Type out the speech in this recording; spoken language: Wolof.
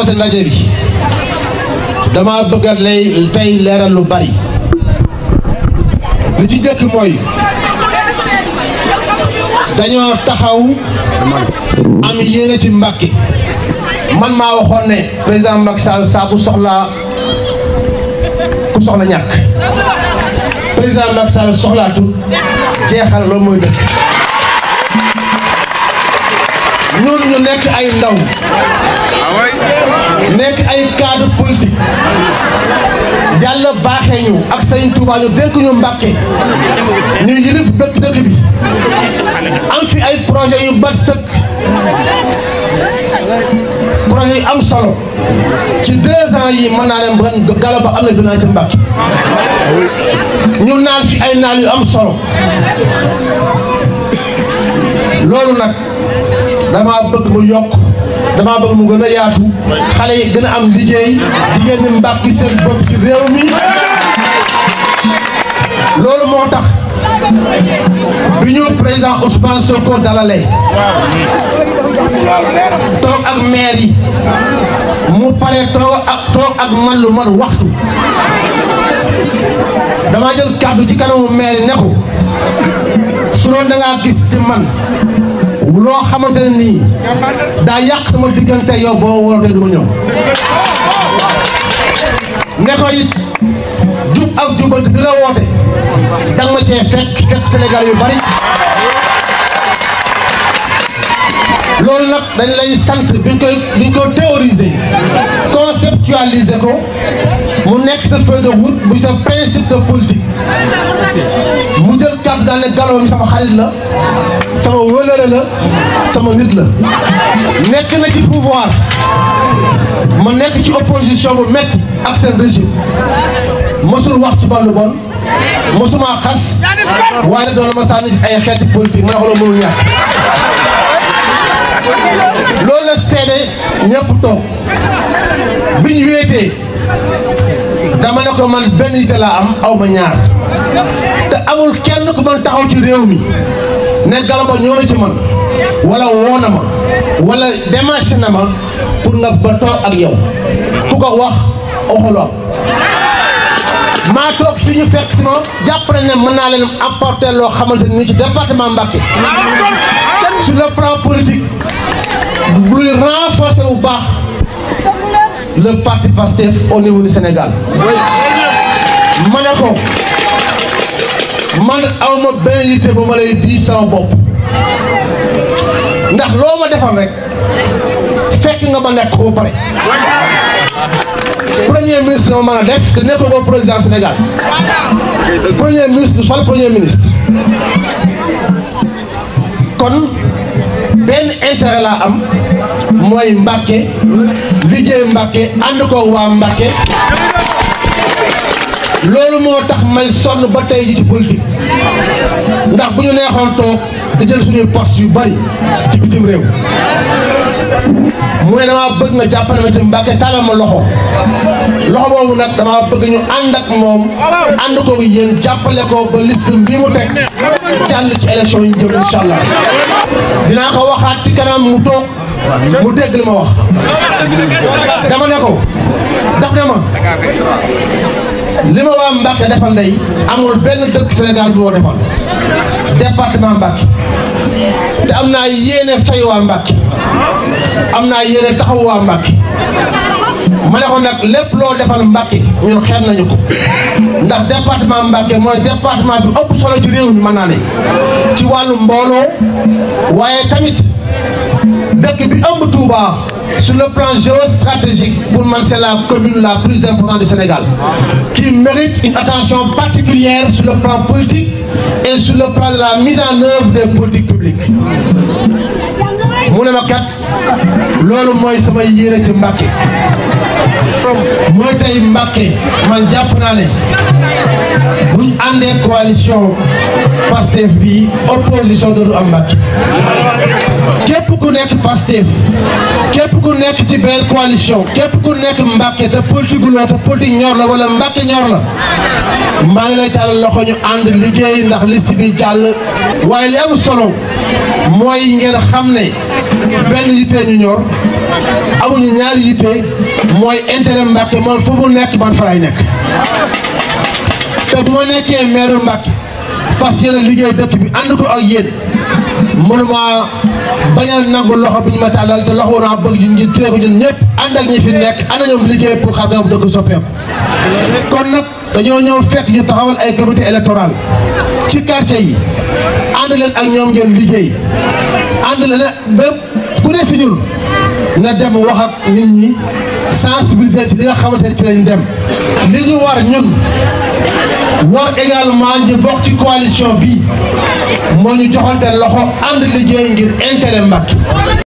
woote ndaje bi dama bëgg a lay tey leeral lu bari li ci njëkk mooy dañoo taxaw am yéene ci Mbàkke man maa waxoon ne président Macky Sall saa bu soxlaa ku soxla ñàkk président Macky Sall soxlaatul jeexal loolu mooy dëkk ñun ñu nekk ay ndaw nekk ay cadre politique yàlla baaxee ñu ak Sëriñ Tuubaa ñu dénk ñu Mbàkke ñu yilif dëkk dëkk bi am fi ay projet yu bat sëkk projet yu am solo ci deux ans yi mën naa ne ren galo ba am na gën a ci Mbàkke ñu naal fi ay naal yu am solo loolu nag dama bëgg mu yokk dama bëgg mu gën a yaatu xale yi gën a am liggéey jigéen ñi mbàkki seen bopp ci réew mi loolu moo tax bi ñu président Ousmane Sonko dalalee toog ak maire yi mu pare toog ak toog ak man lu man waxtu dama jël kàddu ci kanamu maire yi ne ko su doon da ngaa gis ci man loo xamante ne nii daa yàq sama diggante yow boo wootee du ma ñëw ne ko it jub ak jubante bi nga woote danga ma cee fekk fekk Sénégal yu bari loolu nag dañ lay sant biñ koy biñ ko théoriser conceptualiser ko mu nekk sa feuille de route bu sa principe de politique mu jël kàddu daal ne Gallo mi sama xarit la sama wëlëre la sama nit la nekk na ci pouvoir ma nekk ci opposition bu metti ak seen régime mosul wax ci wàllu bon mosuma xas waaye doon ma sànni ay xeeti politique ma ne ko loolu mënul ñàkk loolu la seede ñëpp toog bi ñu wéetee dama ne ko man benn yite laa am aw ma ñaar te amul kenn ku man taxaw ci réew mi ne Gallo Ba ñëw na ci man wala woo na ma wala démarché na ma pour nga ba toog ak yow ku ko wax waxuloo maa toog fi ñu fekk si ma jàpp nañ ne mën naa leen apporter loo xamante ni ci département Mbacké sur le plan politique luy renforcer bu baax le parti Pastef au niveau du Sénégal ma ne ko man awma benn yitte bu ma lay di sama bopp ndax loo ma defal rek fekk nga ma nekk ko ba pare premier ministre nga ma mën a def te nekkul ko président Sénégal premier ministre du sol premier ministre kon benn intérêt laa am mooy Mbàkke liggéey Mbàkke ànd ko waa Mbàkke loolu moo tax may sonn ba tey ji ci politique ndax bu ñu neexoon toog di jël suñuy poste yu bari ci bitim réew mu ne damaa bëgg nga jàppale ma ci Mbàkke tàllal ma loxo loxo boobu nag damaa bëgg ñu ànd ak moom ànd ko yéen jàppale ko ba liste bi mu teg jàll ci élection yi jëm incha allah dinaa ko waxaat ci kanam mu toog mu dégg li ma wax dama ne ko daf ne ma li ma waa Mbàkke defal ndey amul benn dëkk Sénégal bu ma defal département Mbàkke te am naa yéene fay waa Mbàkke am naa yéene taxaw waa Mbàkke ma ne ko nag lépp loo defal Mbàkke ñun xeeb nañu ko ndax département Mbàkke mooy département bi ëpp solo ci réew mi mën naa ne ci wàllu mbooloo waaye tamit dëkk bi ëmb Touba sur le plan géostratégique pour man c'est la commune la plus importante du Sénégal qui mérite une attention particulière sur le plan politique et sur le plan de la mise en œuvre des politiques publiques mu ne ma kat loolu mooy sama yéene ci Mbàkke mooy tey Mbàkke man jàpp naa ne buñ àndee coalition Pastef bi opposition dootu am Mbàkke képp ku nekk Pastef képp ku nekk ci benn coalition képp ku nekk Mbàkke te politique loo te politique ñor la wala Mbàkke ñor la maa ngi lay tàllal loxo ñu ànd liggéey ndax liste bi jàll waaye li am solo mooy ngeen xam ne benn yittee ñu ñor amuñu ñaari yitte mooy intérêt Mbàkke man fu mu nekk man fa lay nekk te bu ma nekkee maire Mbàkke fas yéene liggéey dëkk bi ànd ko ak yéen mënuma bañal nangu loxo bi ñu ma tàllal te loxo naa bëgg ñun ñu téye ko ñun ñëpp ànd ak ñi fi nekk ànd ñoom liggéey pour xam nga dëkk soppeeku kon nag dañoo ñëw fekk ñu taxawal ay comité électoral ci quartier yi ànd leen ak ñoom ngeen liggéey ànd leen bépp ku ne si ñun na dem wax ak nit ñi sensibiliser ci li nga xamante ne ci lañ dem li ñu war ñun war également ñu bokk ci coalition bi moo ñu joxante loxo ànd liggéey ngir intérêt Mbàkke